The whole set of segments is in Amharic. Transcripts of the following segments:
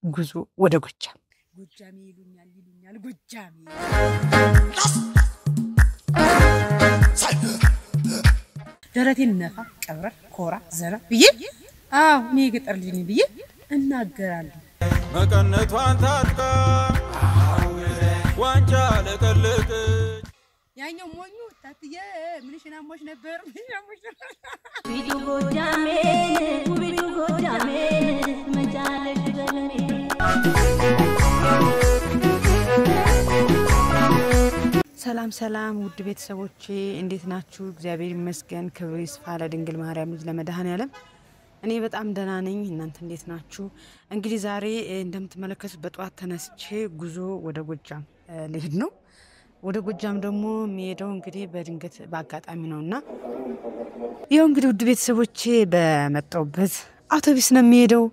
ጉዞ ወደ ጎጃም ጎጃሜ ይሉኛል ይሉኛል ጎጃሜ ደረቴን ነፋ ቀብረር ኮራ ዘና ብዬ አዎ እኔ የገጠር ልጅ ነኝ ብዬ እናገራለሁ። መቀነቷን ታጥቃ ዋንጫ ለቀለቀች ያኛው ሞኙ ታትዬ ምንሽን አሞሽ ነበር ምንሽን አሞሽ ነበር ውቢቱ ጎጃሜን ውቢቱ ጎጃሜን መቻለሽ በለኔ ሰላም ሰላም ውድ ቤተሰቦቼ እንዴት ናችሁ? እግዚአብሔር ይመስገን። ክብር ይስፋ ለድንግል ማርያም ልጅ ለመድኃኔዓለም። እኔ በጣም ደህና ነኝ። እናንተ እንዴት ናችሁ? እንግዲህ ዛሬ እ, እንደምትመለከቱት በጠዋት ተነስቼ ጉዞ ወደ ጎጃም እ, ልሄድ ነው። ወደ ጎጃም ደግሞ የሚሄደው እንግዲህ በድንገት በአጋጣሚ ነው እና ይኸው እንግዲህ ውድ ቤተሰቦቼ በመጣሁበት አውቶቢስ ነው የሚሄደው።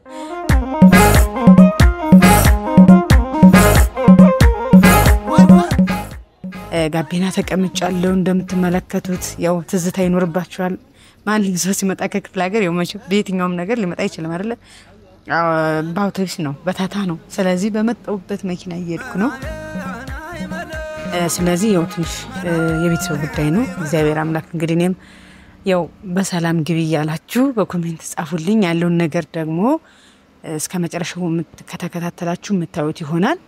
እ፣ ጋቢና ተቀምጫለሁ። እንደምትመለከቱት ያው ትዝታ ይኖርባችኋል። ማንም ሰው ሲመጣ ከክፍለ ሀገር ያው መቼም በየትኛውም ነገር ሊመጣ አይችልም አይደለ? አዎ፣ በአውቶቢስ ነው፣ በታታ ነው። ስለዚህ በመጣሁበት መኪና እየሄድኩ ነው። እ፣ ስለዚህ ያው ትንሽ እ፣ የቤተሰብ ጉዳይ ነው። እግዚአብሔር አምላክ እንግዲህ እኔም ያው በሰላም ግቢ እያላችሁ በኮሜንት ጻፉልኝ። ያለውን ነገር ደግሞ እ፣ እስከ መጨረሻው የምት- ከተከታተላችሁ የምታዩት ይሆናል።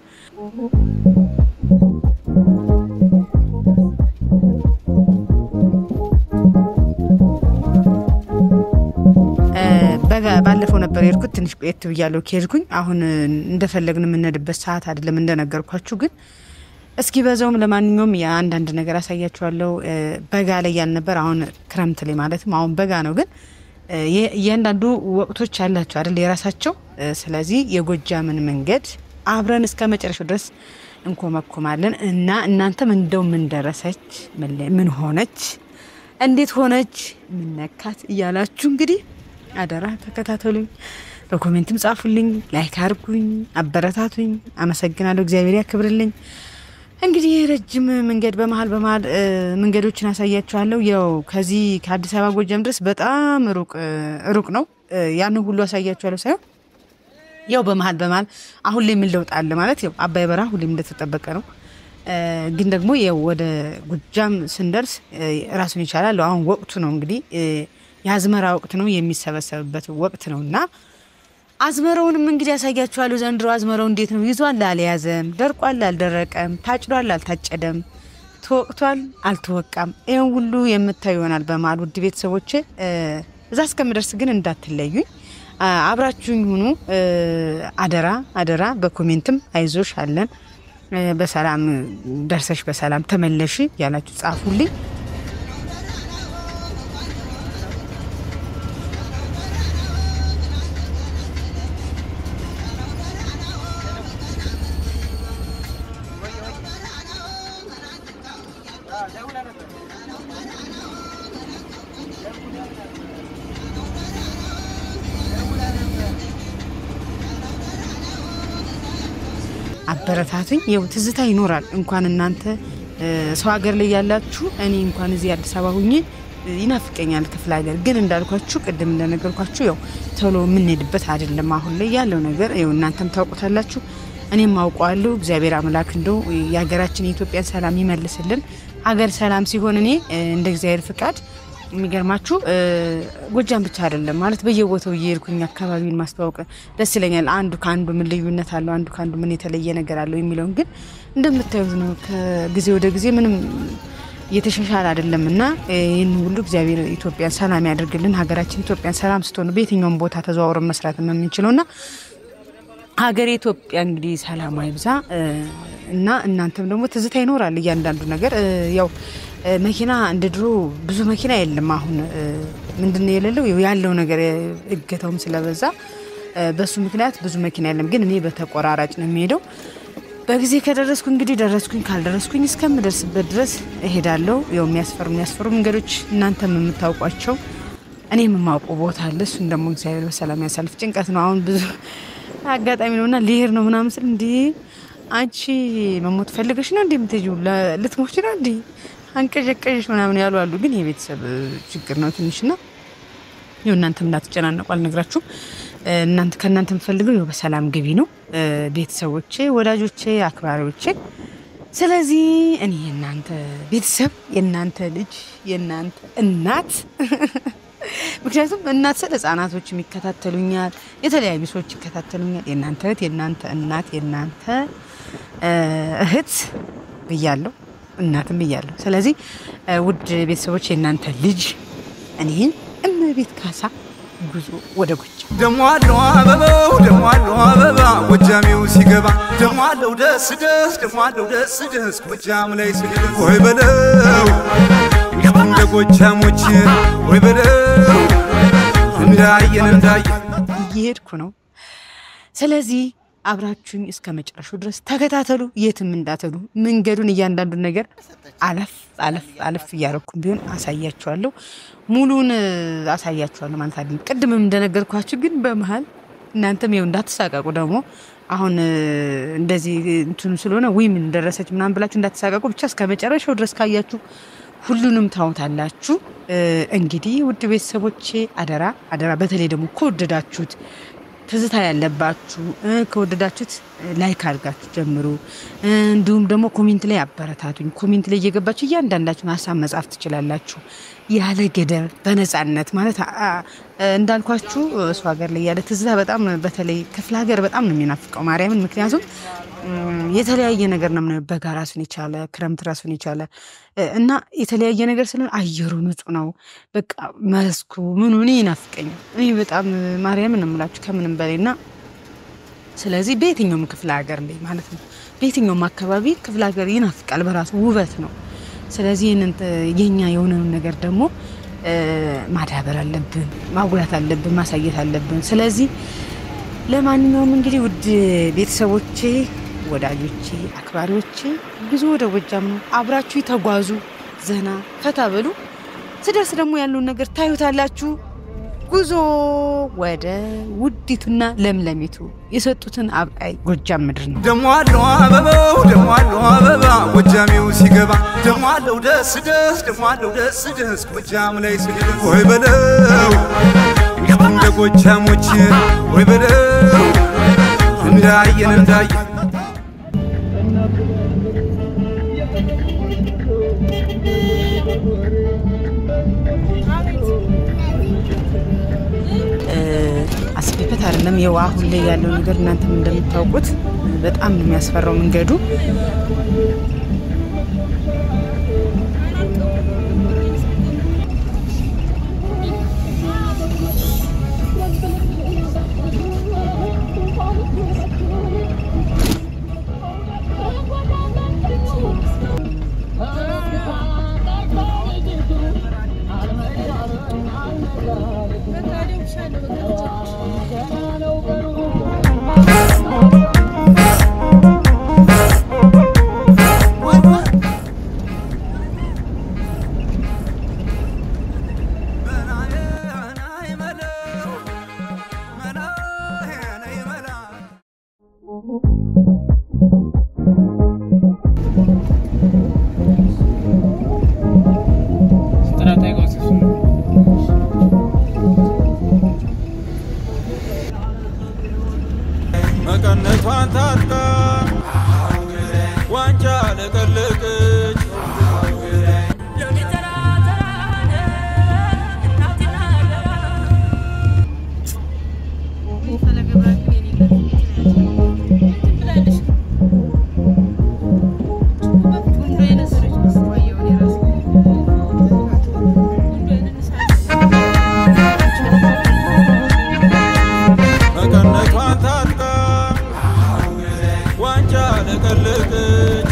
እ፣ በጋ- ባለፈው ነበር የሄድኩት። ትንሽ ቆየት ብያለሁ ከሄድኩኝ። አሁን እ፣ እንደፈለግን የምንሄድበት ሰዓት አይደለም እንደነገርኳችሁ። ግን እስኪ በዛውም ለማንኛውም የአንዳንድ ነገር አሳያችኋለሁ። እ፣ በጋ ላይ ያልነበር አሁን ክረምት ላይ ማለትም አሁን በጋ ነው። ግን እ፣ የ- እያንዳንዱ ወቅቶች አላቸው አይደል የራሳቸው። እ፣ ስለዚህ የጎጃምን መንገድ አብረን እስከ መጨረሻው ድረስ እንኮመኮማለን እና እናንተም እንደው ምን ደረሰች፣ ምን ላይ- ምን ሆነች፣ እንዴት ሆነች፣ ምን ነካት እያላችሁ እንግዲህ አደራ ተከታተሉኝ። በኮሜንትም ጻፉልኝ፣ ላይክ አርጉኝ፣ አበረታቱኝ። አመሰግናለሁ። እግዚአብሔር ያክብርልኝ። እንግዲህ ረጅም መንገድ በመሀል በመሀል እ፣ መንገዶችን አሳያችኋለሁ። ያው ከዚህ ከአዲስ አበባ ጎጃም ድረስ በጣም ሩቅ እ፣ ሩቅ ነው። እ፣ ያንን ሁሉ አሳያችኋለሁ ሳይሆን ያው በመሀል በመሀል አሁን ላይ ምን ለውጥ አለ ማለት ያው አባይ በረሃ ሁሌም እንደተጠበቀ ነው። እ፣ ግን ደግሞ ያው ወደ ጎጃም ስንደርስ እ፣ ራሱን ይቻላል። አሁን ወቅቱ ነው እንግዲህ እ፣ የአዝመራ ወቅት ነው የሚሰበሰብበት ወቅት ነው እና አዝመራውንም እንግዲህ ያሳያችኋለሁ። ዘንድሮ አዝመራው እንዴት ነው? ይዟል አልያዘም? ደርቋል አልደረቀም? ታጭዷል አልታጨደም? ተወቅቷል አልተወቃም? ይህን ሁሉ የምታዩ ይሆናል በመሀል ውድ ቤተሰቦች። እዛ እስከምደርስ ግን እንዳትለዩኝ፣ አ፣ አብራችሁኝ ሁኑ። እ፣ አደራ አደራ። በኮሜንትም አይዞሽ አለን እ፣ በሰላም ደርሰሽ በሰላም ተመለሽ ያላችሁ ጻፉልኝ። አበረታቱኝ። ይኸው ትዝታ ይኖራል። እንኳን እናንተ እ፣ ሰው ሀገር ላይ ያላችሁ እኔ እንኳን እዚህ አዲስ አበባ ሁኜ እ፣ ይናፍቀኛል ክፍለ ሀገር። ግን እንዳልኳችሁ ቅድም እንደነገርኳችሁ ያው ቶሎ የምንሄድበት አይደለም አሁን ላይ ያለው ነገር ያው እናንተም ታውቁታላችሁ፣ እኔም አውቀዋለሁ። እግዚአብሔር አምላክ እንደው የሀገራችን የኢትዮጵያን ሰላም ይመልስልን። ሀገር ሰላም ሲሆን እኔ እ፣ እንደ እግዚአብሔር ፍቃድ የሚገርማችሁ እ፣ ጎጃም ብቻ አይደለም ማለት በየቦታው እየሄድኩኝ አካባቢውን ማስተዋወቅ ደስ ይለኛል። አንዱ ከአንዱ ምን ልዩነት አለው፣ አንዱ ከአንዱ ምን የተለየ ነገር አለው የሚለውን ግን እንደምታዩት ነው። ከጊዜ ወደ ጊዜ ምንም እየተሻሻለ አይደለም እና እ፣ ይህን ሁሉ እግዚአብሔር ኢትዮጵያን ሰላም ያደርግልን። ሀገራችን ኢትዮጵያን ሰላም ስትሆን በየትኛውም ቦታ ተዘዋውረን መስራት ነው የምንችለው ና ሀገሬ ኢትዮጵያ እንግዲህ ሰላሟ ይብዛ እ፣ እና እናንተም ደግሞ ትዝታ ይኖራል እያንዳንዱ ነገር እ፣ ያው እ፣ መኪና እንደ ድሮ ብዙ መኪና የለም። አሁን እ፣ ምንድን ነው የሌለው ያው ያለው ነገር እ፣ እገታውም ስለበዛ እ፣ በሱ ምክንያት ብዙ መኪና የለም። ግን እኔ በተቆራራጭ ነው የሚሄደው። በጊዜ ከደረስኩ እንግዲህ ደረስኩኝ፣ ካልደረስኩኝ እስከምደርስበት ድረስ እሄዳለሁ። ያው የሚያስፈሩ የሚያስፈሩ መንገዶች እናንተም የምታውቋቸው እኔ የማውቀው ቦታ አለ። እሱን ደግሞ እግዚአብሔር በሰላም ያሳልፍ። ጭንቀት ነው አሁን ብዙ አጋጣሚ ነው እና ሊሄድ ነው ምናምን ስል እንዲ አንቺ መሞት ፈልገሽ ነው እንዲ የምትሄጂው ለ- ልትሞች ነው እንዲ አንቀዠቀዥሽ ምናምን ያሉ አሉ። ግን የቤተሰብ እ, ችግር ነው ትንሽ ና ይኸው እናንተም እንዳትጨናነቁ አልነግራችሁም። እ, እናንተ ከእናንተ የምፈልገው ይኸው በሰላም ግቢ ነው። እ፣ ቤተሰቦቼ፣ ወዳጆቼ፣ አክባሪዎቼ ስለዚህ እኔ የእናንተ ቤተሰብ የእናንተ ልጅ የእናንተ እናት ምክንያቱም እናት ስለ ህጻናቶች ይከታተሉኛል፣ የተለያዩ ሰዎች ይከታተሉኛል። የእናንተ እህት፣ የእናንተ እናት፣ የእናንተ እ፣ እህት ብያለሁ፣ እናትም ብያለሁ። ስለዚህ እ፣ ውድ ቤተሰቦች የእናንተ ልጅ እኔን እመቤት ካሳ ጉዞ ወደ ጎጃም ደሞ አለው አበባው ደሞ አለው አበባ ጎጃሜው ሲገባ ደሞ አለው ደስ ደስ ደሞ አለው ደስ ደስ ጎጃም ላይ ሲደርስ ወይ በለው እንደ ጎጃሞች ወይ በለው እንዳየን እንዳየን እየሄድኩ ነው። ስለዚህ አብራችሁኝ እስከ መጨረሻው ድረስ ተከታተሉ። የትም እንዳትሉ መንገዱን፣ እያንዳንዱን ነገር አለፍ አለፍ አለፍ እያረኩም ቢሆን አሳያችኋለሁ። ሙሉን እ፣ አሳያችኋለሁ ማለት አይደለም። ቅድምም እንደነገርኳችሁ ግን በመሀል እናንተም ይኸው እንዳትሳቀቁ ደግሞ አሁን እ፣ እንደዚህ እንትኑ ስለሆነ ወይ ምን ደረሰች ምናምን ብላችሁ እንዳትሳቀቁ ብቻ እስከ መጨረሻው ድረስ ካያችሁ ሁሉንም ታውታላችሁ። እ፣ እንግዲህ ውድ ቤተሰቦቼ አደራ አደራ፣ በተለይ ደግሞ ከወደዳችሁት ትዝታ ያለባችሁ እ፣ ከወደዳችሁት እ፣ ላይክ አድርጋችሁ ጀምሩ። እ፣ እንዲሁም ደግሞ ኮሜንት ላይ አበረታቱኝ። ኮሜንት ላይ እየገባችሁ እያንዳንዳችሁን ሀሳብ መጻፍ ትችላላችሁ፣ ያለ ገደብ በነጻነት ማለት አ- አ- እንዳልኳችሁ እሱ ሀገር ላይ ያለ ትዝታ በጣም በተለይ ክፍለ ሀገር በጣም ነው የሚናፍቀው ማርያምን ምክንያቱም እም፣ የተለያየ ነገር ነው የምናየው። በጋ ራሱን የቻለ ክረምት ራሱን የቻለ እ፣ እና የተለያየ ነገር ስለሆነ አየሩ ንጹህ ነው። በቃ መስኩ ምኑ እኔ ይናፍቀኛል። እኔ በጣም ማርያምን ነው የምላችሁ ከምንም በላይ እና ስለዚህ በየትኛውም ክፍለ ሀገር ላይ ማለት ነው በየትኛውም አካባቢ ክፍለ ሀገር ይናፍቃል፣ በራሱ ውበት ነው። ስለዚህ ይህንን እ፣ የኛ የሆነውን ነገር ደግሞ እ፣ ማዳበር አለብን፣ ማጉላት አለብን፣ ማሳየት አለብን። ስለዚህ ለማንኛውም እንግዲህ ውድ ቤተሰቦቼ፣ ወዳጆቼ፣ አክባሪዎቼ ጉዞ ወደ ጎጃም ነው። አብራችሁ ተጓዙ፣ ዘና ፈታ በሉ። ስደርስ ደግሞ ያለውን ነገር ታዩታላችሁ። ጉዞ ወደ ውዲቱና ለምለሚቱ የሰጡትን አብቃይ ጎጃም ምድር ነው። ደሞ አለው አበባው ደሞ አለው አበባ ጎጃሜው ሲገባ ደሞ አለው ደስ ደስ ደሞ አለው ደስ ደስ ጎጃም ላይ ሲደርስ ወይ በለው እንደ ጎጃሞች ወይ በለው እንዳየን እንዳየን አስቤበት አይደለም። የው አሁን ላይ ያለው ነገር እናንተም እንደምታውቁት በጣም ነው የሚያስፈራው መንገዱ። መቀነቷን ታጥቃ ዋንጫ ለቀለቀች መቀነቷን ታጥቃ ዋንጫ ለቀለቀች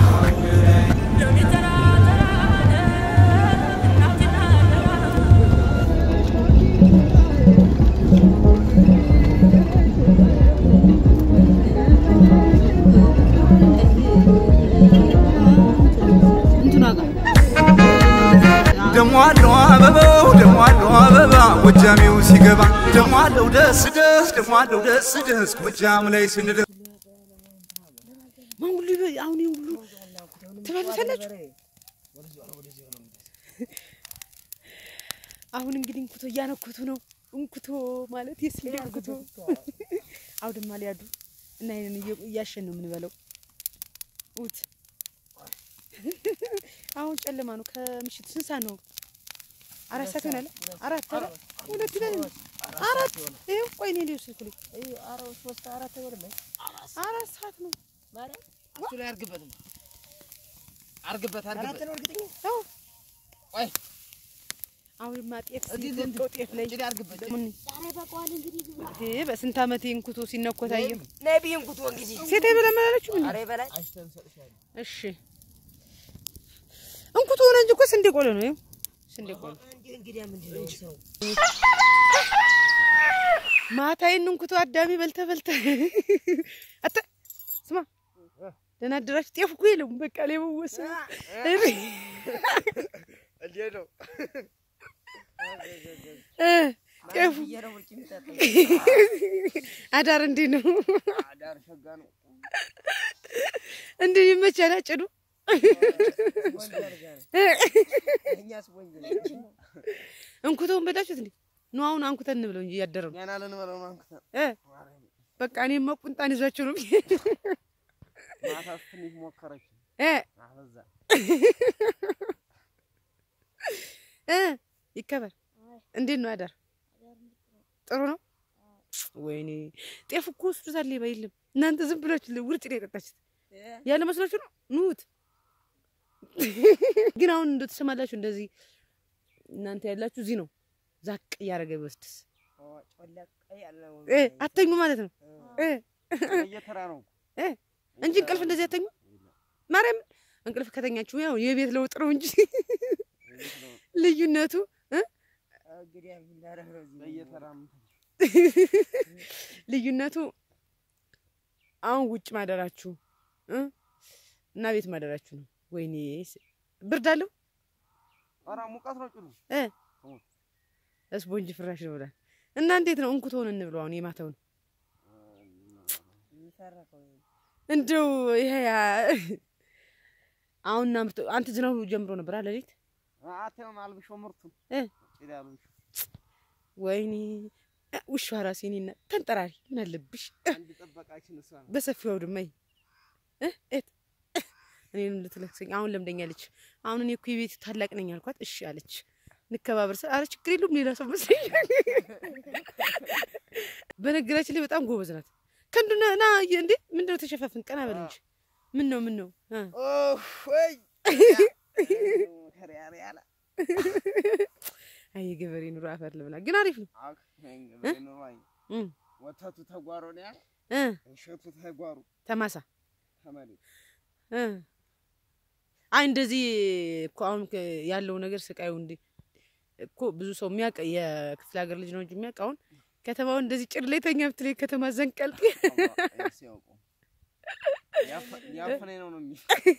ደሞ አለው አበባው ደሞ አለው አበባ ጎጃሜው ሲገባ ደሞ አለው ደስ ደስ ደሞ አለው ደስ ደስ ጎጃም ላይ ስንደርስ ማን ሁሉ ይበ- አሁን ይሄን ሁሉ ትበሉታላችሁ። አሁን እንግዲህ እንኩቶ እያነኩቱ ነው። እንኩቶ ማለት የስንዴ እንኩቶ አውድማ ሊያዱ እና ይሄንን እየ- እያሸን ነው የምንበለው። ውት አሁን ጨለማ ነው። ከምሽቱ ስንት ሰዓት ነው? አራት ሰዓት ይሆናል። አራት ኧረ ሁለት ይበል እንጂ። አራት ይኸው ቆይ እኔ ልሂድ ስልኩ ላይ አራት ሰዓት ነው። እሱ ላይ አርግበት አርግበት አርግበት አዎ ቆይ አሁንማ ጤፍ እዚህ ሲቆንጠው ጤፍ ላይ እንግዲህ አርግበት ምን ይሄ በስንት ዓመቴ እንኩቶ ሲነኮት አየሁ። ነቢይን ኩቶ እንግዲህ ሴት አይበላም አላለችም እንዴ? አሬ በላይ እሺ እንኩቶ ሆነ እንጂ እኮ ስንዴ ቆሎ ነው። ይኸው ስንዴ ቆሎ እንዲህ እንግዲህ ምንድን ነው ሰው ማታዬን እንኩቶ አዳሚ በልተ በልተ አታ ስማ ደህና አደራችሁ። ጤፍ እኮ የለውም በቃ ላይ መወሰ እንዴት ነው ጤፉ እየረው ውጭ የሚጠጣው አዳር እንዲህ ነው አዳር ሸጋ ነው እንዲህ ይመቻል አጭዱ ወንጀል ጋር እኛስ ወንጀል እንኩቶውን በላችሁት እንዴ? ኑ አሁን አንኩተን እንብለው እንጂ እያደረ ነው ገና ልንበለው ነው አንክተ እ በቃ እኔማ ቁንጣን ይዟቸው ነው ማታ ትንሽ ሞከረች እ አበዛ እ ይከበር። እንዴት ነው አዳር? ጥሩ ነው። ወይኔ ጤፍ እኮ ወስዱታል። ሌባ የለም። እናንተ ዝም ብላችሁ ውርጭ ነው የጠጣችሁት ያለ መስሏችሁ ነው። ኑት ግን አሁን እንደ ትሰማላችሁ እንደዚህ እናንተ ያላችሁ እዚህ ነው ዛቅ እያደረገ ቢወስድስ ጮለቅ ያለው እ አተኙ ማለት ነው እ እየተራ ነው እ እንጂ እንቅልፍ እንደዚህ አተኙ። ማርያም እንቅልፍ ከተኛችሁ ያው የቤት ለውጥ ነው እንጂ ልዩነቱ እ እንግዲህ የምናደርግ ነው እዚህ እየተራ ልዩነቱ አሁን ውጭ ማደራችሁ እ እና ቤት ማደራችሁ ነው። ወይኔ ስ- ብርድ አለው ኧረ ሙቀት ነው ጭሉ እ እስፖንጅ ፍራሽ ነው ብላል እና እንዴት ነው እንኩቶውን እንብለው አሁን የማታውን የሚሰረቀው እንደው ይሄ ያ- አሁን እናምርቶ አንተ ዝናቡ ጀምሮ ነበር አለ ሌሊት አተም አልብሾ ምርቱን እ ጭዳ አልብሾ ወይኔ እ፣ ውሻ ራሴ እኔና ተንጠራሪ ምን አለብሽ አንድ ጠበቃችን እሷ ነው በሰፊው አውድማይ እ እት እኔን ልትለክሰኝ አሁን ለምደኛለች። አሁን እኔ እኮ የቤት ታላቅ ነኝ አልኳት። እሺ አለች። እንከባበር ስል አረ ችግር የለውም ሌላ ሰው መስለኝ። በነገራችን ላይ በጣም ጎበዝ ናት። ከንዱና ና እንዴ ምንድነው ተሸፋፍን ቀና በል እንጂ ምን ነው ምን ነው እ ኦህ ወይ ከሪያ ያለ አይ የገበሬ ኑሮ አፈር ልብላ ግን አሪፍ ነው አክ እንግዲህ ነው አይ እ ወተቱ ተጓሮ ነው ያለ እ እሸቱ ተጓሩ ተማሳ ተመለስ እ አይ እንደዚህ እኮ አሁን ከ- ያለው ነገር ስቃዩ እንዲ እኮ ብዙ ሰው የሚያውቅ የክፍለ ሀገር ልጅ ነው እንጂ የሚያውቅ አሁን ከተማውን እንደዚህ ጭድ ላይ ተኛ ብትለኝ ከተማ ዘንቀልጥ ሲያውቁ ያፈነኝ ነው ነው የሚል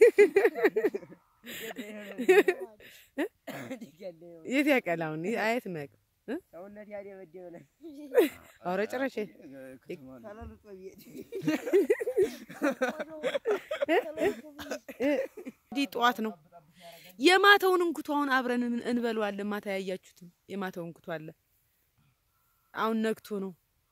የት ያውቃል? አሁን ይሄ አየት የማያውቅ ሰውነት ያደበደበ ነው ኧረ ጭራሽ ተለልጦ ቤት እንዲህ ጠዋት ነው የማታውን እንኩቶ አሁን አብረን እን- እንበለዋለን። ማታ ያያችሁትም የማታውን እንኩቶ አለ። አሁን ነግቶ ነው።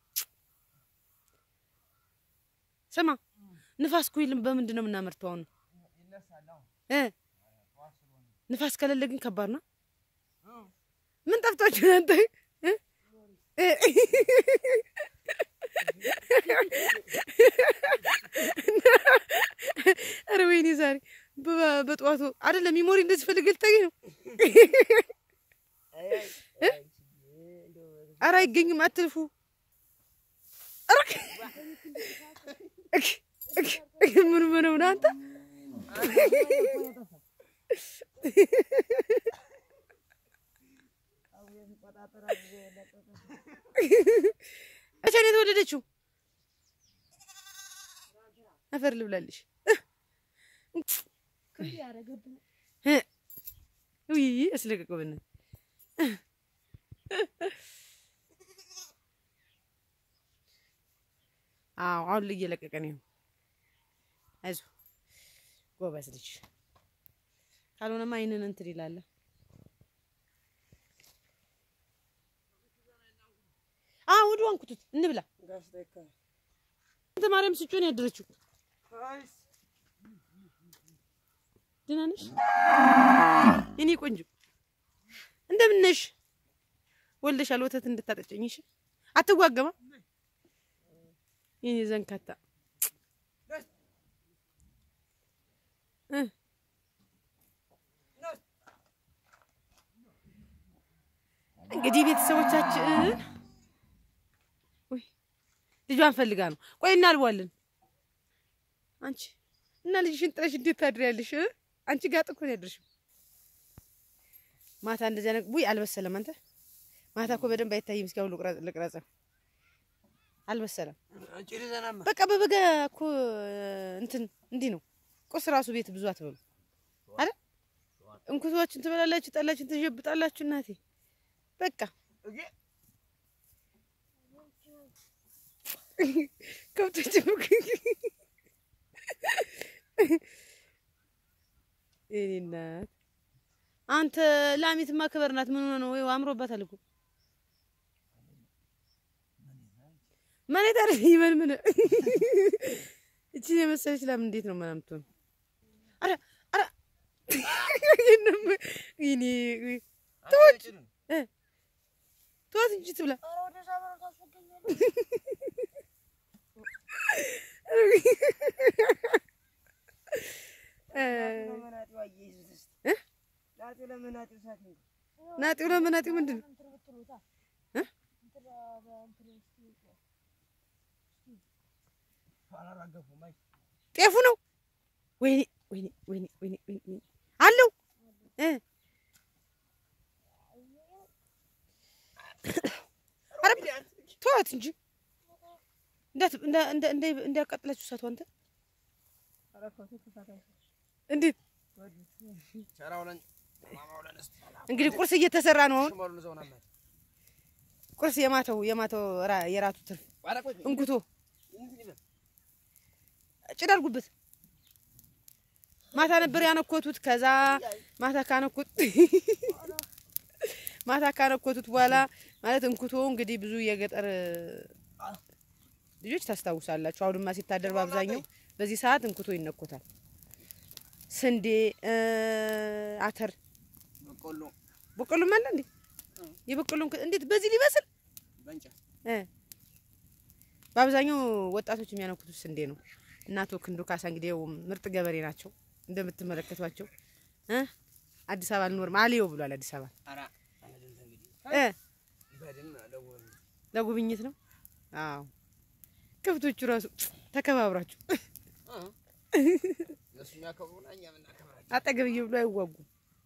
ስማ ንፋስ እኮ የለም። በምንድን ነው የምናመርተው አሁን እ ንፋስ ከሌለ ግን ከባድ ነው። ምን ጠፍቷችሁ እናንተ እ? እ? ኧረ ወይኔ ዛሬ በ- በጠዋቱ አይደለም ሚሞሪ እንደዚህ ፈልገህ ልታገኝ ነው። ኧረ አይገኝም፣ አትልፉ። ኧረ እክ- እክ- እክ- ምን ምን ሆነህ አንተ? መቼ ነው የተወለደችው? አፈር ልብላለሽ። እ ውይ አስለቀቀው በእናትህ። አዎ አሁን እየለቀቀ ነው። አይዞህ ጎበዝ ልጅ። ካልሆነማ አይንን እንትን ይላል። አዎ ወዲያው አንኩቱት እንብላ። ጋሽ ተካ እንተ ማርያም ስጮን ያደረችው ደህና ነሽ የኔ ቆንጆ? እንደምን ነሽ? ወልደሻል። ወተት እንድታጠጭኝ እሺ። አትዋገማ የኔ ዘንካታ እ እንግዲህ ቤተሰቦቻችን ወይ ልጇን ፈልጋ ነው። ቆይ እናልቧለን። አንቺ እና ልጅሽን ጥለሽ እንዴት ታድሪያለሽ? እ? አንቺ ጋር ጥኮ ያድርሽም ማታ እንደዚያ ነገር ውይ አልበሰለም። አንተ ማታ እኮ በደንብ አይታይም። እስኪ አሁን ልቅረጽ ልቅረጽ አልበሰለም። በቃ በበጋ እኮ እንትን እንዲህ ነው። ቁርስ ራሱ ቤት ብዙ አትበሉ አይደል? እንኩቶችን ትበላላችሁ፣ ጠላችሁን ትጀብጣላችሁ። እናቴ በቃ ከብቶች የእኔ እናት አንተ ላሚትማ ክበር ናት። ምን ሆነ ነው? ወይ አምሮባታል እኮ መሬት አይደል ይመን ምን እቺ የመሰለች ላም እንዴት ነው ምናምን ትሆን? አረ አረ ይሄንም ይኔ ተወች እ ተወት እንጂ ትብላ ናጢው ለምን ናጢው ምንድን ነው? እ? ጤፉ ነው። ወይኔ ወይኔ ወይኔ ወይኔ ወይኔ አለው እ ኧረ ተዋት እንጂ እንዳት እንዳ እንዳ እንዳ እንዳያቃጥላችሁ እሳቱ አንተ እንዴት እንግዲህ ቁርስ እየተሰራ ነው አሁን ቁርስ የማተው የማተው ራ- የራቱ ትርፍ እንኩቶ ጭድ አድርጉበት። ማታ ነበር ያነኮቱት። ከዛ ማታ ካነኮት ማታ ካነኮቱት በኋላ ማለት እንኩቶ እንግዲህ ብዙ የገጠር ልጆች ታስታውሳላችሁ። አውድማ ሲታደር በአብዛኛው በዚህ ሰዓት እንኩቶ ይነኮታል። ስንዴ እ፣ አተር በቆሎ በቆሎም አለ እንዴ? የበቆሎ እንኩ- እንዴት በዚህ ሊበስል በእንጨት እ በአብዛኛው ወጣቶች የሚያነኩቱት ስንዴ ነው። እናቶ ክንዱ ካሳ እንግዲህ ያው ምርጥ ገበሬ ናቸው እንደምትመለከቷቸው እ አዲስ አበባ አልኖርም አልየው ብሏል። አዲስ አበባ ኧረ አይደለም እንግዲህ እ በድን ደውል ለጉብኝት ነው። አዎ ከብቶቹ ራሱ ተከባብራችሁ እነሱ የሚያከብሩና እኛ የምናከብራቸው አጠገብዬ ብሎ አይዋጉም።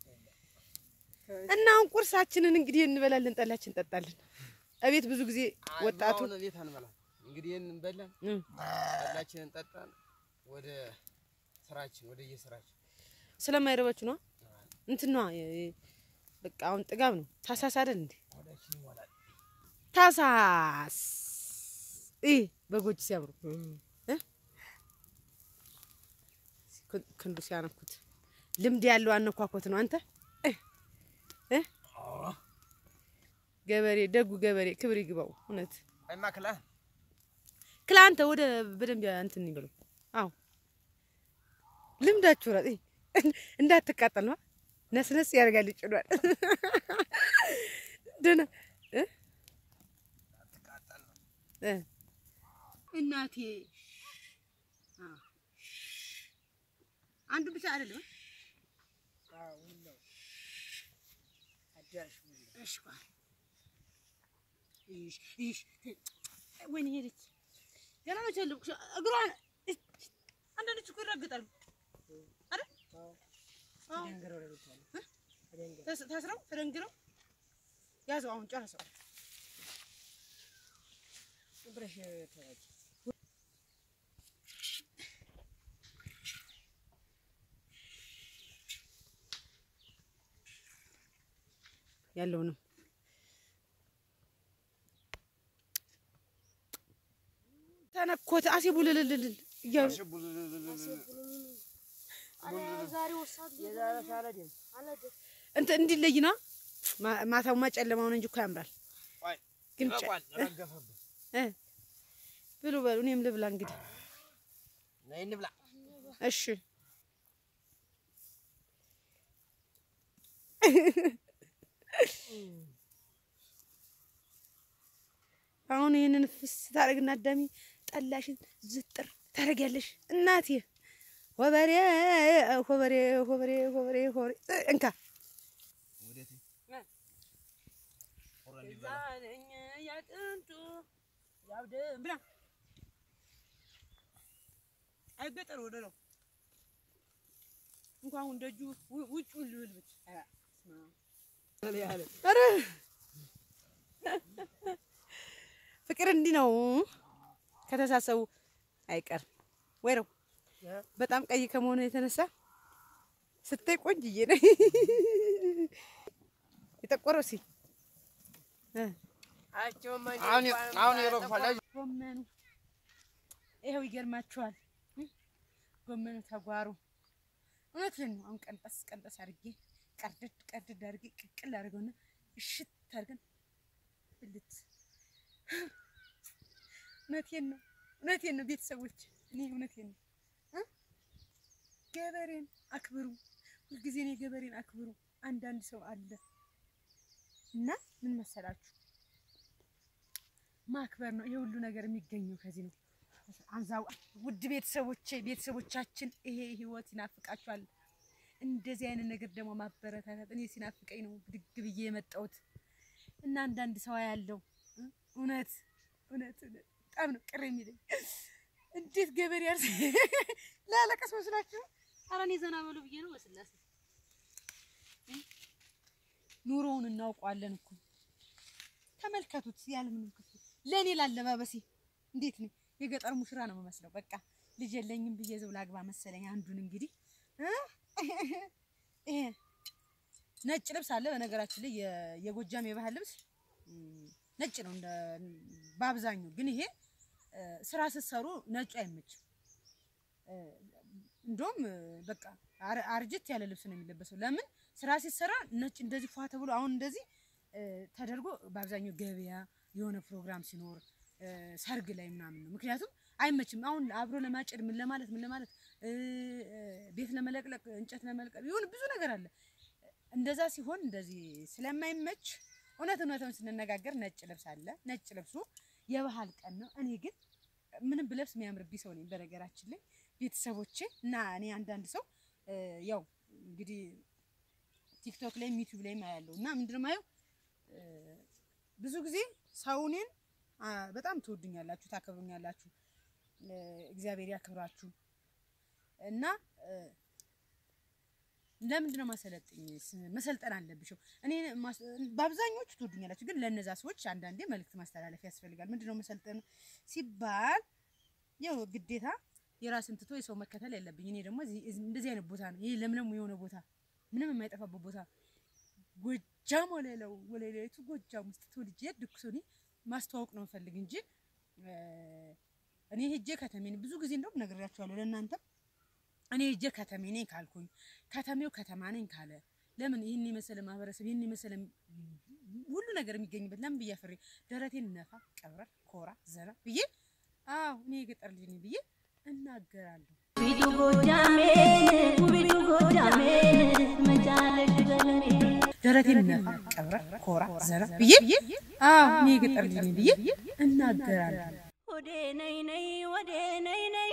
እና አሁን ቁርሳችንን እንግዲህ እንበላለን፣ ጠላችን እንጠጣለን። እቤት ብዙ ጊዜ ወጣቱ አሁን ቤት አንበላም። እንግዲህ ይህን በላን እም፣ ጠላችንን ጠጣን፣ ወደ ስራችን ወደ የስራችን ስለማይረባችሁ ነው እንትን ነዋ የ- የ- በቃ አሁን ጥጋብ ነው። ታሳስ አይደል እንዴ? ወዳችን ይሞላል። ታሳስ ይህ በጎች ሲያምሩ እ? ክን- ክንዱ ሲያነኩት ልምድ ያለው አነኳኮት ነው። አንተ እ? እ? ገበሬ ደጉ ገበሬ ክብር ይግባው። እውነት አይማ ክላ ክላ አንተ ወደ በደንብ ያ- እንትን ይበሉ። አዎ ልምዳችሁ ራ እንዳትቃጠል ነው። ነስነስ ያደርጋል ይጭዷል። ደህና እ? እ እናቴ አ አንዱ ብቻ አይደለም። እሺ ቆይ እሺ እሺ ወይኔ ሄደች። ገና ነው ቸልኩ እግሯን አንዳንዶች እኮ ይረግጣሉ አይደል? አዎ። እ? ተስ- ታስረው ተደንግረው ያዘው። አሁን ጨረሰው። ያለውንም ተነኮተ አሴ ቡልልልል እያሉ እንትን እንዲለይ ነው። ማ- ማታውማ ጨለማውን እንጂ እኮ ያምራል። ቆይ ግን ጨ- ረቋል ረገፈብን። እ ብሉ በሉ፣ እኔም ልብላ እንግዲህ። ነይ እንብላ። እሺ አሁን ይህንን ፍስ ታደርግና አዳሚ ጠላሽን ዝጥር ታደርጊያለሽ እናቴ። ሆበሬ ሆበሬ ሆበሬ ሆበሬ ሆበሬ እንካ አይገጠር ወደ ነው እንኳን አሁን ደጁ ውጭ ልብልብት ኧረ ፍቅር እንዲህ ነው ከተሳሰቡ አይቀርም ወይ ነው። በጣም ቀይ ከመሆኑ የተነሳ ስታይ ቆንጅዬ ነኝ። የጠቆረው ሲ አሁን አሁን የሮፋላ ጎመኑ ይኸው ይገርማችኋል። ጎመኑ ተጓሩ እውነትን ነው። አሁን ቀንጠስ ቀንጠስ አድርጌ ቀርድድ ቀርድድ አድርጌ ቅቅል አድርገውና እሽት አድርገን ብልት እውነቴን ነው እውነቴን ነው ቤተሰቦች፣ እኔ እውነቴን ነው እ ገበሬን አክብሩ። ሁልጊዜ እኔ ገበሬን አክብሩ። አንዳንድ ሰው አለ እና ምን መሰላችሁ ማክበር ነው። ይሄ ሁሉ ነገር የሚገኘው ከዚህ ነው። አንዛው ውድ ቤተሰቦቼ ቤተሰቦቻችን ይሄ ህይወት ይናፍቃችኋል። እንደዚህ አይነት ነገር ደግሞ ማበረታታት እኔ ሲናፍቀኝ ነው ብድግ ብዬ የመጣሁት እና አንዳንድ ሰው ያለው እውነት እውነት እውነት በጣም ነው ቅር የሚለኝ። እንዴት ገበሬ ያርስ ላለቀስ መስላችሁ? ኧረ እኔ ዘና በሉ ብዬ ነው። በስላሴ ኑሮውን እናውቀዋለን እኮ ተመልከቱት። ያለምንም ክፍል ለእኔ ላለባበሴ እንዴት ነው የገጠር ሙሽራ ነው የምመስለው። በቃ ልጅ የለኝም ብዬ ዝም ላግባ መሰለኝ። አንዱን እንግዲህ እ ይሄ ነጭ ልብስ አለ። በነገራችን ላይ የ- የጎጃም የባህል ልብስ ም፣ ነጭ ነው እንደ በአብዛኛው ግን ይሄ እ፣ ስራ ስትሰሩ ነጩ አይመችም። እ፣ እንደውም እ፣ በቃ አር- አርጅት ያለ ልብስ ነው የሚለበሰው። ለምን ስራ ሲሰራ ነጭ እንደዚህ ፏ ተብሎ አሁን እንደዚህ እ፣ ተደርጎ በአብዛኛው ገበያ የሆነ ፕሮግራም ሲኖር እ፣ ሰርግ ላይ ምናምን ነው። ምክንያቱም አይመችም። አሁን አብሮ ለማጨድ ምን ለማለት ምን ለማለት እ፣ እ፣ ቤት ለመለቅለቅ እንጨት ለመልቀም የሆነ ብዙ ነገር አለ። እንደዛ ሲሆን እንደዚህ ስለማይመች እውነት እውነቱን ስንነጋገር ነጭ ልብስ አለ። ነጭ ልብሱ የባህል ቀን ነው። እኔ ግን ምንም ብለብስ የሚያምርብኝ ሰው ነኝ። በነገራችን ላይ ቤተሰቦቼ እና እኔ አንዳንድ ሰው እ፣ ያው እንግዲህ ቲክቶክ ላይም ዩቲዩብ ላይም አያለሁ እና ምንድነው የማየው እ፣ ብዙ ጊዜ ሰው እኔን አ፣ በጣም ትወዱኛላችሁ፣ ታከብሩኛላችሁ። እ፣ እግዚአብሔር ያክብራችሁ እና እ፣ ለምንድን ነው ማሰለጥኝ? መሰልጠን አለብሽው። እኔ ማስ- በአብዛኞቹ ትወዱኛላችሁ፣ ግን ለእነዛ ሰዎች አንዳንዴ መልእክት ማስተላለፍ ያስፈልጋል። ምንድን ነው መሰልጠን ሲባል ያው ግዴታ የራስን ትቶ የሰው መከተል የለብኝ። እኔ ደግሞ እዚህ- እዚህ- እንደዚህ አይነት ቦታ ነው ይሄ ለምለም የሆነ ቦታ ምንም የማይጠፋበት ቦታ ጎጃም ወለለው ወለሌቱ ጎጃም ውስጥ ተወልጄ ያደግኩ ሰው እኔ ማስተዋወቅ ነው የምፈልግ እንጂ እ፣ እኔ ሄጄ ከተሜ ነኝ። ብዙ ጊዜ እንደውም ነግሬያቸዋለሁ ለእናንተም እኔ ሄጄ ከተሜ ነኝ ካልኩኝ ከተሜው ከተማ ነኝ ካለ ለምን ይህን የመሰለ ማህበረሰብ ይህን የመሰለ ሁሉ ነገር የሚገኝበት ለምን ብዬ አፍሬ ደረቴን ነፋ ቀብረር ኮራ ዘና ብዬ አዎ እኔ የገጠር ልጅ ነኝ ብዬ እናገራለሁ። ውቢቱ ጎጃሜን ውቢቱ ጎጃሜን መቻለሽ በለኔ ደረቴን ነፋ ቀብረር ኮራ ዘና ብዬ አዎ እኔ የገጠር ልጅ ነኝ ብዬ እናገራለሁ። ወዴ ነይ ነይ ወዴ ነይ ነይ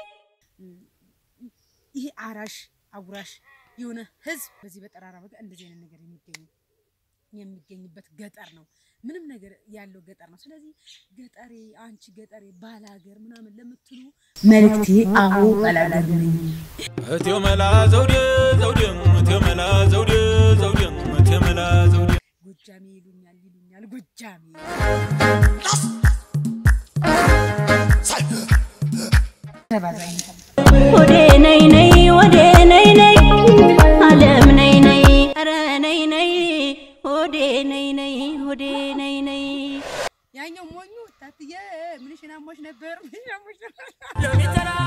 ይሄ አራሽ አጉራሽ የሆነ ህዝብ በዚህ በጠራራ በጋ እንደዚህ አይነት ነገር የሚገኝ የሚገኝበት ገጠር ነው። ምንም ነገር ያለው ገጠር ነው። ስለዚህ ገጠሬ አንቺ ገጠሬ ባላገር ምናምን ለምትሉ መልእክቴ አዎ ባላገር ነኝ። እቴው መላ ዘውዴ ዘውዴ እቴው መላ ዘውዴ ዘውዴ እቴው መላ ዘውዴ ጎጃሜ ይሉኛል ይሉኛል ጎጃሜ ተባዛኝ ወዴ ነይ ነይ ወዴ ነይ ነይ አለም ነይ ነይ ኧረ ነይ ነይ ወዴ ነይ ነይ ወዴ ነይ ነይ ያኛው ሞኙ ታትዬ ምንሽን አሞሽ ነበር ምንሽን አሞሽ ነበር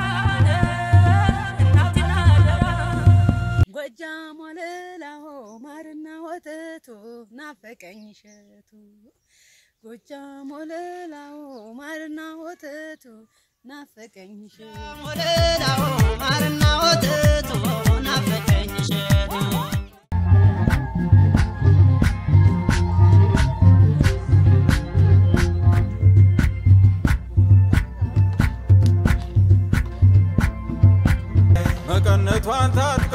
ጎጃም ወለላሆ ማርና ወተቱ ናፈቀኝ እሸቱ ጎጃም ወለላው ማርና ወተቱ ናፈቀኝሽ ወለላው ማርና ወተቱ ናፈቀኝ እሸቱ መቀነቷን ታጥቃ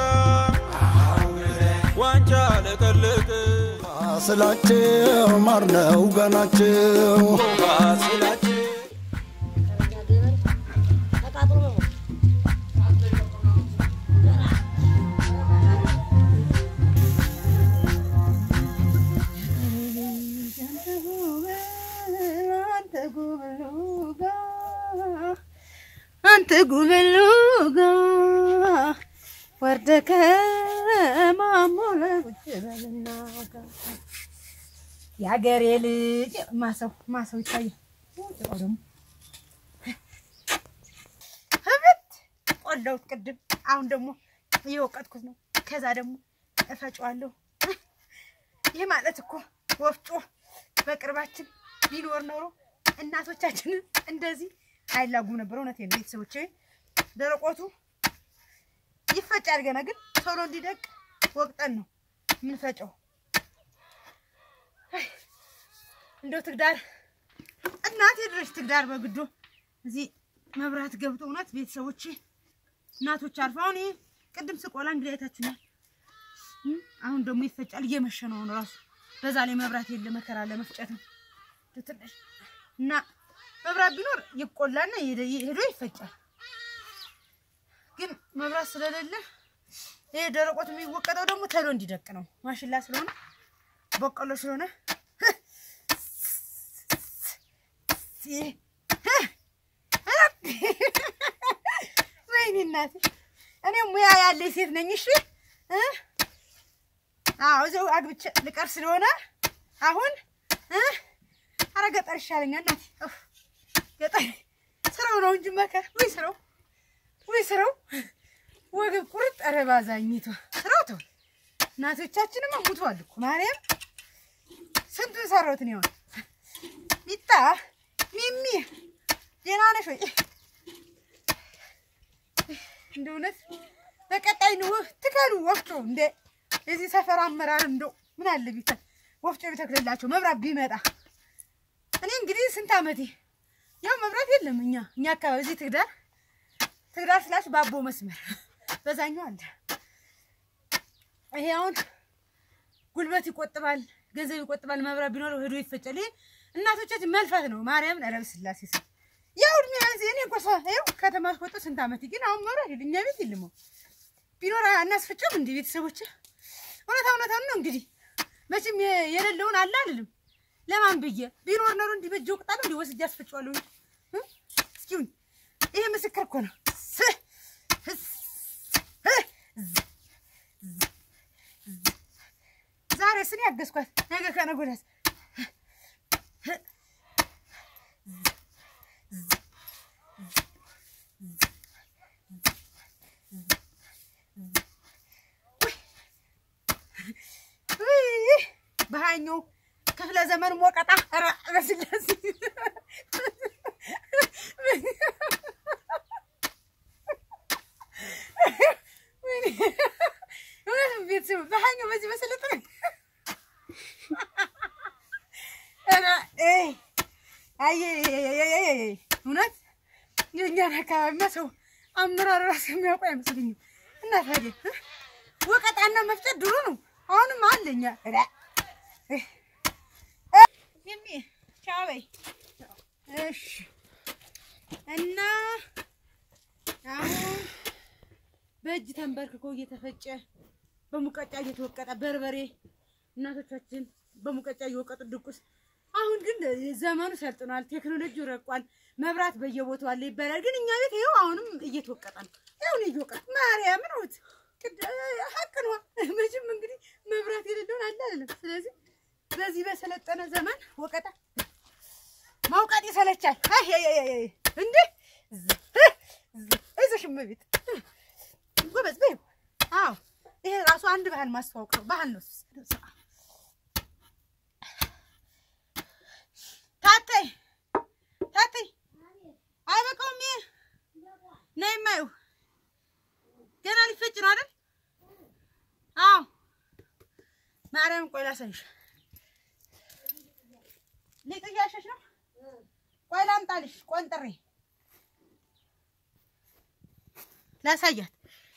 ዋንጫ ለቀለቅ ስላቸው ማር ነው ገናቸው ስላች አንተ ጉብሉ ጋ ወርደ ከማሞ ለቁጭ በልና ጋ የአገሬ ልጅ ማሰው ማሰው ይታያል። ጭቃው ደግሞ ህብት ቆላሁት ቅድም፣ አሁን ደግሞ እየወቀጥኩት ነው። ከዛ ደግሞ እፈጫዋለሁ። ይህ ማለት እኮ ወፍጮ በቅርባችን ቢኖር ኖሮ እናቶቻችንን እንደዚህ አይላጉም ነበር። እውነቴን ነው ቤተሰቦቼ። ደረቆቱ ይፈጫል ገና ግን ቶሎ እንዲደቅ ወቅጠን ነው የምንፈጨው። አይ፣ እንደው ትግዳር እናቴ ድረሽ ትግዳር በግዶ እዚህ መብራት ገብቶ እውነት ቤተሰቦቼ እናቶች አልፎ አሁን ይሄ ቅድም ስቆላ እንግዲህ አይታችሁኛል። እም፣ አሁን ደግሞ ይፈጫል። እየመሸ ነው አሁን ራሱ በዛ ላይ መብራት የለ መከራ ለመፍጨት ነው እንደው ትንሽ እና መብራት ቢኖር ይቆላና ሄደ- ሄዶ ይፈጫል። ግን መብራት ስለሌለ ይሄ ደረቆት የሚወቀጠው ደግሞ ተሎ እንዲደቅ ነው። ማሽላ ስለሆነ በቆሎ ስለሆነ ወይኔ እናቴ እኔ ሙያ ያለኝ ሴት ነኝ። እሺ እ? አዎ እዚያው አግብቼ ልቀር ስለሆነ አሁን እ? ኧረ ገጠር ይሻለኛል እናቴ። ኡፍ፣ ገጠር ስራው ነው እንጂ መከር ወይ ስራው ወይ ስራው ወገብ ቁርጥ ኧረ ባዛኝቷ ስራው ተው። እናቶቻችንም ሙተዋል እኮ ማርያም ስንቱን ሰራሁት ነው ሚጣ ሚሚ ደህና ነሽ ወይ? እንደ እውነት በቀጣይ ነው ትከሉ ወፍጮ እንደ የዚህ ሰፈር አመራር እንደው ምን አለ ቢተ ወፍጮ ቢተክልላቸው መብራት ቢመጣ። እኔ እንግዲህ ስንት ዓመቴ ያው መብራት የለም እኛ እኛ አካባቢ እዚህ ትግዳር ትግዳር ስላች ባቦ መስመር በዛኛው አለ። ይሄ አሁን ጉልበት ይቆጥባል፣ ገንዘብ ይቆጥባል። መብራት ቢኖረው ሄዶ ይፈጫል። ይሄ እናቶቻችን መልፋት ነው። ማርያምን ኧረ በስላሴ ስም ያው እድሜ ያንስ እኔ እኮ ሰ- ይኸው ከተማ ወጥቶ ስንት ዓመቴ ግን አሁን መብራት የለ እኛ ቤት የለም። አሁን ቢኖር አናስፈጭም እንዲህ ቤተሰቦች እውነታ እውነታውን ነው እንግዲህ መቼም የ- የሌለውን አለ አልልም። ለማን ብዬ ቢኖር ኖሮ እንዲህ በእጅ ወቅጣለሁ እንዲህ ወስጄ አስፈጭዋለሁ እንጂ እ? እስኪሁን ይሄ ምስክር እኮ ነው። ስ- ስ- እ- ዝ- ዝ- ዝ- ዛሬ ስኔ ያገዝኳት ነገ ከነገ ወዲያስ ውይ! በሀያኛው ክፍለ ዘመን ሞቀጣ ኧረ በስላሴ ወይኔ! እውነትም ቤተሰብ በሀያኛው በዚህ በሰለጠነ ኧረ ኤይ! አየ እውነት የእኛን አካባቢማ ሰው አመራር ራሱ የሚያውቁ አይመስለኝም። እና ታዲያ እ? ወቀጣና መፍጨት ድሮ ነው፣ አሁንም አለኛ የሚ ቻው በይ። እሺ እና አሁን በእጅ ተንበርክኮ እየተፈጨ በሙቀጫ እየተወቀጠ በርበሬ እናቶቻችን በሙቀጫ እየወቀጡ ድቁስ። አሁን ግን ዘመኑ ሰልጥኗል፣ ቴክኖሎጂው ረቋል፣ መብራት በየቦታው አለ ይባላል። ግን እኛ ቤት ይኸው አሁንም እየተወቀጠ ነው። ይሁን እየወቀጠ ማርያምን እውት ሀቅ ነው። መቼም እንግዲህ መብራት የሌለውን አለ አይደለም። ስለዚህ በዚህ በሰለጠነ ዘመን ወቀጣ ማውቃት ይሰለቻል። አይ አይ አይ አይ እንዴ አይዞሽ እመቤት ጎበዝ በይው። አዎ ይሄ ራሱ አንድ ባህል ማስተዋወቅ ነው። ባህል ነው። ነይ የማየው ገና ሊፈጭ ነው አይደል? አዎ ማርያም ቆይ ላሳይሽ። ሊጥ እያሸሽ ነው። ቆይ ላምጣልሽ ቆንጥሬ ላሳያት።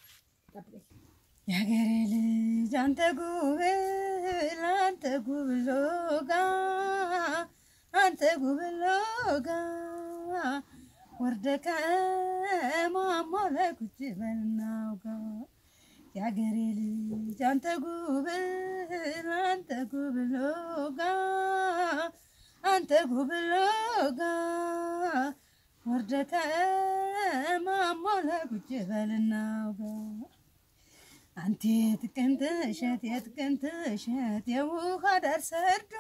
የሀገሬ ልጅ አንተ ጉብል አንተ ጉብል ሎጋ አንተ ጉብል ሎጋ ወርደ ከማማ ላይ ቁጭ በልና አውጋ የሀገሬ ልጅ አንተ ጉብል አንተ ጉብል ሎጋ አንተ ጉብል ሎጋ ወርደ ከማማ ላይ ቁጭ በልና አውጋ አንተ የጥቅምት እሸት የጥቅምት እሸት የውሃ ዳር ሰርዶ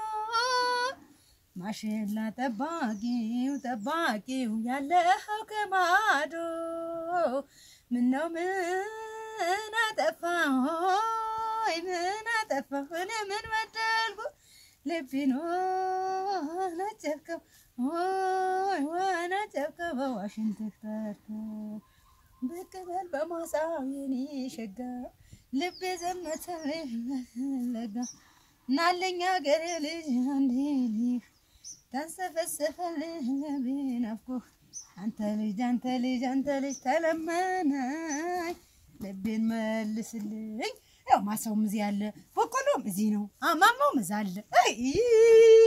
ማሽላ ጠባቂው ጠባቂው ያለኸው ከማዶ ምነው ምን አጠፋሁ ሆይ ምን አጠፋሁ እኔ ምን በደልኩ ልቤን ወነጨብከው ሆይ ወነጨብከው በዋሽንት ተርከው ብቅ በል በማሳው የኔ ሸጋ ልቤ ዘመተልህ ለጋ ናለኛ ገሬ ልጅ አንዴ ልህ ተንሰፈሰፈልህ ልቤ ናፍቆ አንተ ልጅ አንተ ልጅ አንተ ልጅ ተለመነኝ ልቤን መልስልኝ። ያው ማሳውም እዚህ አለ፣ በቆሎም እዚህ ነው፣ አማማውም እዛ አለ። አይ